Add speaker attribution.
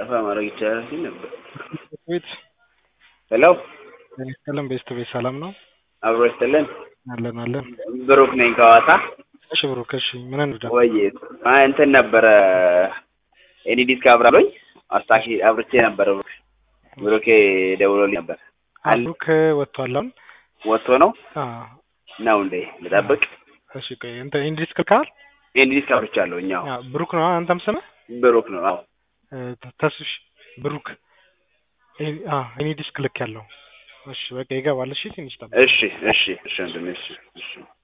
Speaker 1: ጠፋ ማድረግ ይቻላል ሲል ነበር።
Speaker 2: ቤት
Speaker 1: ሄሎ
Speaker 2: ቀለም ቤስት ቤት ሰላም ነው
Speaker 1: አብሮ ይስጥልን።
Speaker 2: አለን አለን።
Speaker 1: ብሩክ ነኝ ከሐዋሳ።
Speaker 2: እሺ ብሩክ፣ እሺ ምን እንርዳ?
Speaker 1: ወይ አይ እንትን ነበረ ኤኒ ዲስክ አብራሎኝ አስታኪ አብርቼ ነበረ። ብሩክ ብሩኬ ደውሎልኝ ነበር። አለ
Speaker 2: ብሩክ ወጥቷል አሁን።
Speaker 1: ወጥቶ ነው
Speaker 2: አዎ
Speaker 1: ነው እንዴ? ልጠብቅ።
Speaker 2: እሺ ቆይ እንትን ኢንዲስ ክልካል
Speaker 1: ኤኒ ዲስክ አብርቻለሁ። እኛው
Speaker 2: ብሩክ ነው አንተም ስምህ
Speaker 1: ብሩክ ነው። አዎ
Speaker 2: ተስሽ ብሩክ እኔ ዲስክ ልክ ያለው እሺ በቃ ይገባል። እሺ ትንሽ ጠብቅ።
Speaker 1: እሺ እሺ እሺ ወንድሜ እሺ እሺ